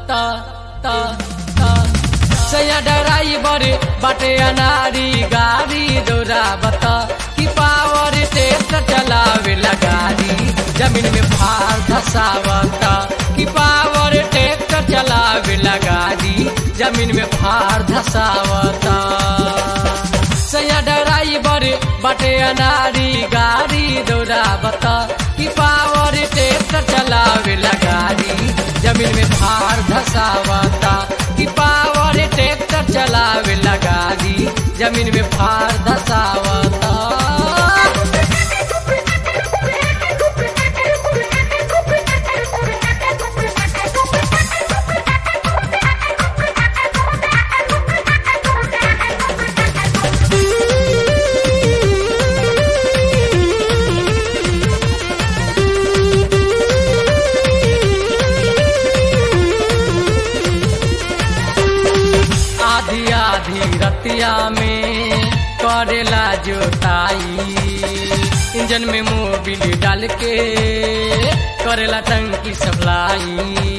ता ता ता सैया ड्राइवर बाटे अनारी गाड़ी दौड़ावत कि पावर टेस्ट चलावे गाड़ी जमीन में भार धसावत कि पावर टेस्ट चलावे गाड़ी जमीन में भार धसावत सैया ड्राइवर बाटे अनारी गाड़ी दौड़ावत कि पावर टेस्ट चलावे गाड़ी जमीन में भार धसावता कि पावर ट्रैक्टर चलावे गाड़ी जमीन में भार धसावता आधी आधी रतिया में करेला जोताई इंजन में मोबिल डाल के करेला टंकी सप्लाई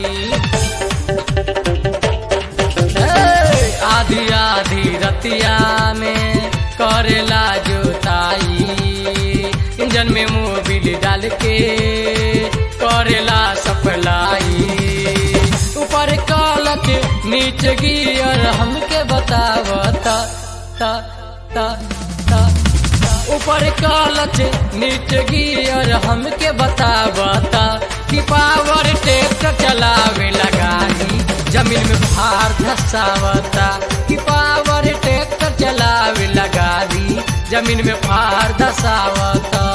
ए, आधी आधी रतिया में करेला जोताई इंजन में मोबिल डाल के करेला सप्लाई ऊपर कालक नीचे गियर हमके बतावता ता ता ता ऊपर कालच नीचे गियर हमके बतावता कि पावर ट्रैक्टर चलावे लगानी जमीन में भार धसावता कि पावर ट्रैक्टर चलावे लगानी जमीन में भार धसावता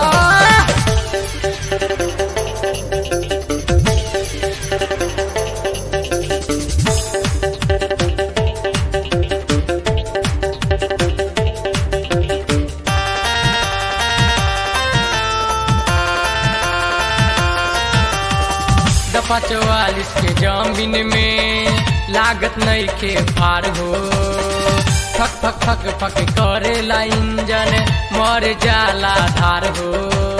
दफा चौवालीस के जमीन में लागत नहीं के पार हो फक फक फक फक करेला इंजन मर जाला धार हो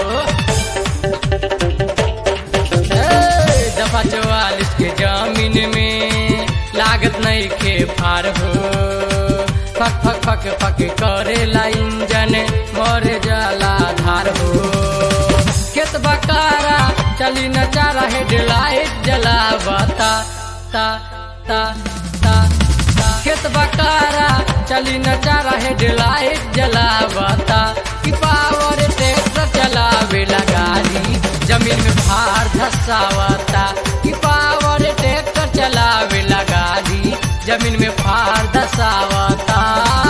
ए, दफा चौवालीस के जमीन में लागत नहीं के पार हो फक फक फक फक करेला इंजन मर जाला धार हो खेत बकारा चली न चारा हेडलाइट जलावता ता ता ता ता खेत बकारा चली न चारा हेडलाइट जलावता कि पावर ट्रैक्टर चलावे गाड़ी जमीन में भार धसावता कि पावर ट्रैक्टर चलावे गाड़ी जमीन में भार धसावता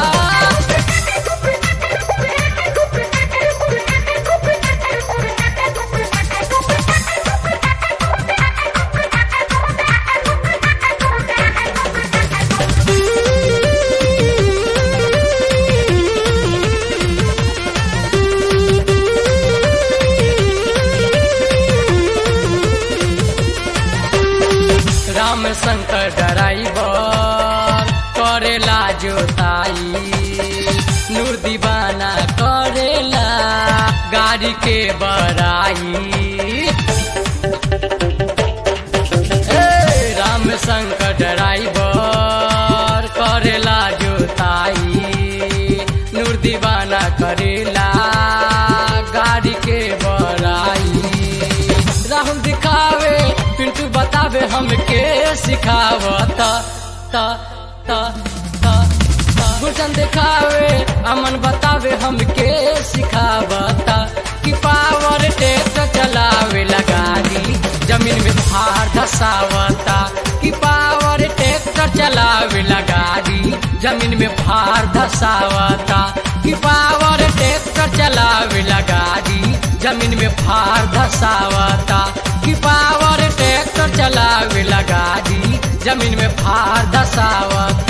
राम शंकर ड्राइवर करेला जोताई नूर दीवाना करेला गाड़ी के बड़ाई ए, राम शंकर ड्राइवर करेला जोताई नूर दीवाना करेला गाड़ी के बड़ाई राहुल दिखावे पिंटू बतावे हमके सिखावता ता ता ता ता गुलशन दिखावे अमन बतावे हमके सिखावता कि पावर ट्रैक्टर चलावे गाड़ी जमीन में भार धसावता कि पावर ट्रैक्टर चलावे गाड़ी जमीन में भार धसावता कि पावर ट्रैक्टर चलावे गाड़ी जमीन में भार धसावता कि पावर ट्रैक्टर चलावे गाड़ी जमीन में भार धसावता